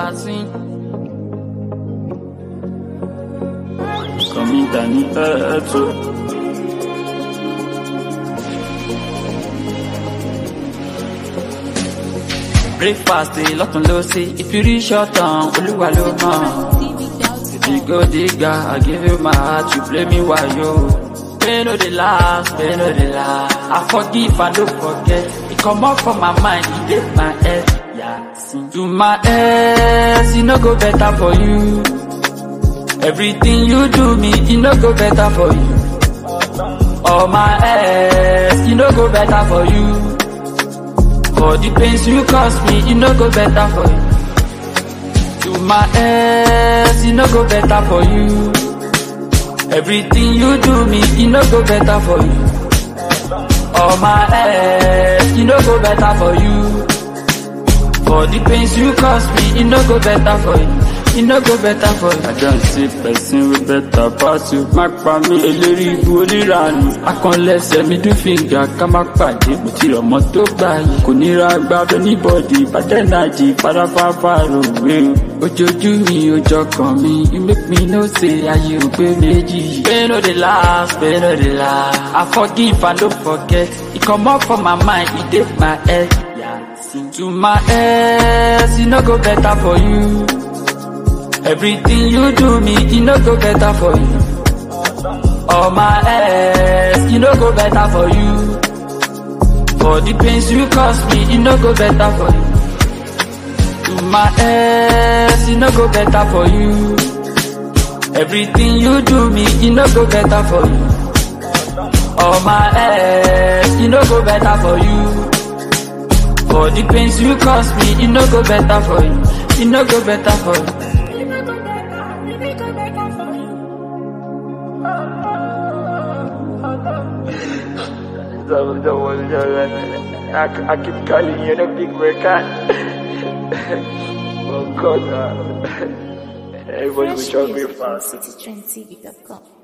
Yasin. Kọ̀mí dání ẹ̀ẹ́tọ́. Breakfast lọ́tún ló sí. If you reach your turn, olúwa ló mọ̀. If you go digga, I give you my heart, you play me wayo. Pain no dey last, pain no dey last. I forgive, I don't forget. It come up from my mind, it dey my head. Yasin. To my ex, e no go better for you. Everything you do me, e no go better for you. All my ex, e no go better for you. For the pains you cause me, e no go better for you. To my ex, e no go better for you. Everything you do me, e no go better for you. All my ex, e no go better for you. For the pains you cause me, e no go better for you. E no go better for you. I don see person wey better pass you. Má pa mí eléri ibu oníranù. Akànlẹ̀sẹ̀ mi dún fìgà ká má pàdé. Mo ti rọ̀mọ́ tó gbà yìí. Kò nira gbàgbé níbọ̀dì. Bàtẹ́nàjì fáráfáfá rògbé o. Ojojú mi ojọ́ kan mi, you make me know say ayé ò pé méjì. Pain no dey last, pain no dey last. I forgive, I no forget. E comot from my mind, e dey my head. Yasin. To my ex, e no go better for you. Everything you do me, e no go better for you. All my ex, e no go better for you. For the pains you cause me, e no go better for you. To my ex, e no go better for you. Everything you do me, e no go better for you. All my ex, e no go better for you. For the pains you cause me, e no go better for you. E no go better for you. I, I keep calling you the big worker. oh God, uh, everybody will Fresh jog me music from fast. citytrendtv.com.